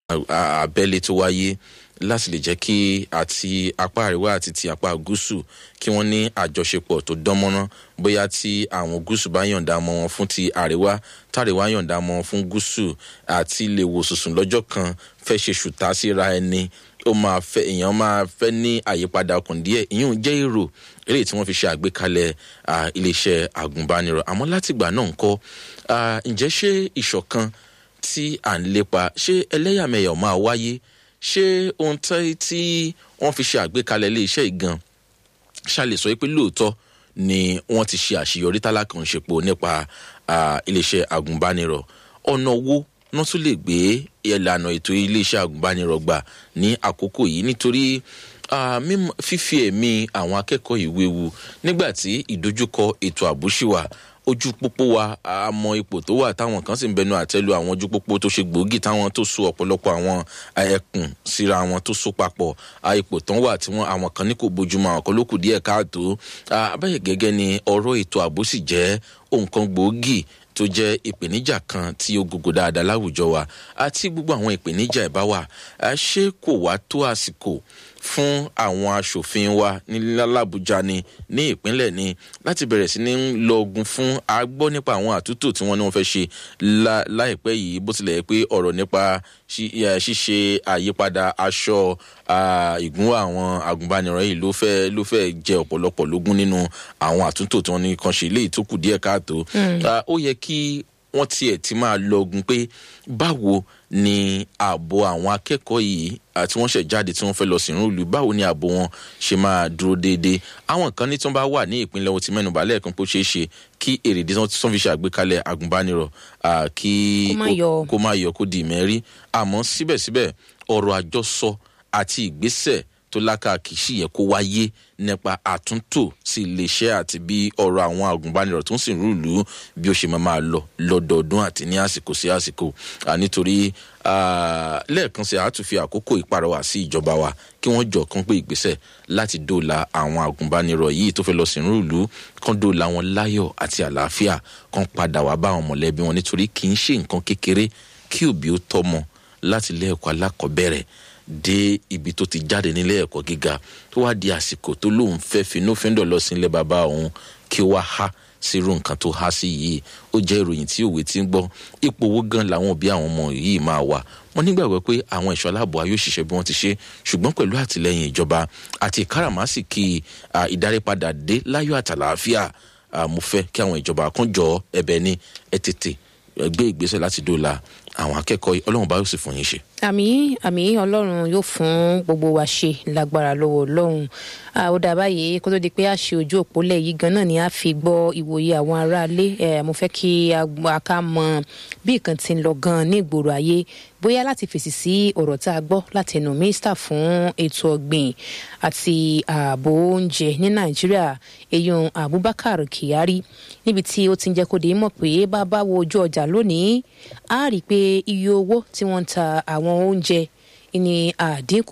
abẹ́lé tó wáyé láti lè jẹ́ kí àti apá àríwá àti ti apá gúúsù kí wọ́n ní àjọṣepọ̀ tó dánmọ́rán bóyá tí àwọn gúúsù bá yọ̀ǹda mọ́ wọn fún ti àríwá tàríwá yọ̀ǹda mọ́ wọn fún gúúsù àti lè wò sùsùn lọ́jọ́ kan fẹ́ ṣe ṣùtá síra ẹni ó máa fẹ́ èèyàn máa fẹ́ ní àyípadà ọkàn díẹ̀ ìyẹn jẹ́ èrò eléyìí tí wọ́n fi ṣe àgbékalẹ̀ iléeṣẹ́ àgùnbánirọ̀ àmọ́ látìgbà náà ńkọ́ ǹjẹ́ ṣé ìṣọ̀kan tí à ń lépa ṣé ẹlẹ́yàmẹ̀yà ò máa wáyé ṣé ohun tí wọ́n fi ṣe àgbékalẹ̀ iléeṣẹ́ ìgan ṣàlè sọ pé lóòótọ́ ni wọ́n ti ṣe àṣeyọrí tálákànṣepọ̀ nípa iléeṣẹ́ àgùnbánirọ̀ ọ̀nà wo wọ́n tún lè gbé ìlànà ètò iléeṣẹ́ àgùnbánirọ̀ gbà ní àkókò yìí nítorí fífi ẹ̀mí àwọn akẹ́kọ̀ọ́ ìwé wu nígbà tí ìdojúkọ ètò ààbò ṣì wà ojú pópó wa àmọ́ ipò tó wà táwọn kan sì ń bẹnu àtẹ́lu àwọn ojú pópó tó ṣe gbòógì táwọn tó so ọ̀pọ̀lọpọ̀ àwọn ẹkùn síra wọn tó so papọ̀ ipò tán wà tí wọn àwọn kan ní kò bójúmọ́ àwọn kan ló kù díẹ̀ káàtó abẹ́yẹ gẹ́gẹ́ ni ọ̀rọ̀ ètò ààbò sì jẹ́ nǹkan gbòógì tó jẹ́ ìpèníjà kan tí ó gògò dáadáa láwùjọ wa àti gbogbo àwọn ìpèníjà ẹ̀ bá wà ṣé kò wá tó àsìkò fún àwọn aṣòfin wa ní làbújá ni ní ìpínlẹ̀ ni láti bẹ̀rẹ̀ sí ní lọ ogun fún agbọ́ nípa àwọn àtúntò tí wọ́n ní wọ́n fẹ́ ṣe láìpẹ́ yìí bó tilẹ̀ pé ọ̀rọ̀ nípa ṣíṣe àyípadà aṣọ ìgún àwọn agùnbánirọ̀ yìí ló fẹ́ ló fẹ́ jẹ ọ̀pọ̀lọpọ̀ lógún nínú àwọn àtúntò tí wọ́n ní kan ṣe léyìí tó kù díẹ̀ káàtó ó yẹ kí wọ́n tiẹ̀ ti máa lọ ogun pé báwo ni ààbò àwọn akẹ́kọ̀ọ́ yìí àti wọ́n ṣẹ̀ jáde tí wọ́n fẹ́ lọ sínú ìlú báwo ni ààbò wọn ṣe máa dúró déédéé àwọn kan ní tí wọ́n bá wà ní ìpínlẹ̀ ohun ti mẹ́nuba lẹ́ẹ̀kan pé ó ṣeé ṣe kí èrèdí tí wọ́n fi ṣàgbékalẹ̀ agùnbánirọ̀ kí kó má yọ kó di ìmẹ́rí àmọ́ síbẹ̀síbẹ̀ ọ̀rọ̀ àjọsọ àti ìgbésẹ̀ tó lákàkì sì yẹ kó wáyé nípa àtúntò sí iléeṣẹ́ àti bí ọ̀rọ̀ àwọn agùnbánirọ̀ tó ń sìn rúùlù bí ó ṣe máa máa lọ lọ́dọọdún àti ní àsìkò sí àsìkò nítorí lẹ́ẹ̀kan sí àtúnfi àkókò ìparọ́wà sí ìjọba wa kí wọ́n jọ kán pé ìgbésẹ̀ láti dóòlà àwọn agùnbánirọ̀ yìí tó fẹ́ lọ sìn rúùlù kán dóòlà wọn láyọ̀ àti àlàáfíà kán padà wá bá àwọn mọ̀lẹ́bí wọn nítorí kì í ṣe nǹkan kékeré kí òbí ó tọ́mọ láti ilé ẹ̀kọ́ alákọ̀ọ́bẹ̀rẹ̀ dé ibi tó ti jáde nílé ẹ̀kọ́ gíga tó wá di àsìkò tó lóun fẹ́ finúfíndọ̀ lọ sí ilé bàbá òun kí ó wá há sírú nǹkan tó há sí yìí ó jẹ́ ìròyìn tí òwe ti ń gbọ́ ipò owó gan làwọn òbí àwọn ọmọ yìí máa wà wọ́n nígbàgbọ́ pé àwọn ẹ̀ṣọ́ aláàbò ayé òṣìṣẹ́ bí wọ́n ti ṣe ṣùgbọ́n pẹ̀lú àtìlẹyìn ìjọba àti ìkáràmásìkì ìdárípadà dé láyọ̀ àtàlàáfíà mo fẹ́ kí àwọn ìjọba kan jọ ẹ̀bẹ̀ ní ẹ tètè gbé ìgbésẹ̀ láti dóòlà àwọn akẹ́kọ̀ọ́ ọlọ́run bá yóò sì fún yín ṣe. àmì àmì ọlọ́run yóò fún gbogbo wa ṣe lágbára lọ́wọ́ ọlọ́run ó dà báyìí kó tó di pé a ṣe ojú òpólẹ̀ yìí gan náà ni a fi gbọ́ ìwòye àwọn aráalé mo fẹ́ kí a ká mọ bí nǹkan ti ń lọ gan ní ìgboro ayé bóyá láti fèsì sí ọ̀rọ̀ tá a gbọ́ láti ẹnu mínísítà fún ètò ọ̀gbìn àti ààbò oúnjẹ ní nàìjíríà eyín abubakar kyari níbi tí ó ti ń jẹ́ kó di mọ̀ pé bá bá wo ojú ọjà lónìí a rí i pé iye owó tí wọ́n ń ta àwọn oúnjẹ ní àdínkù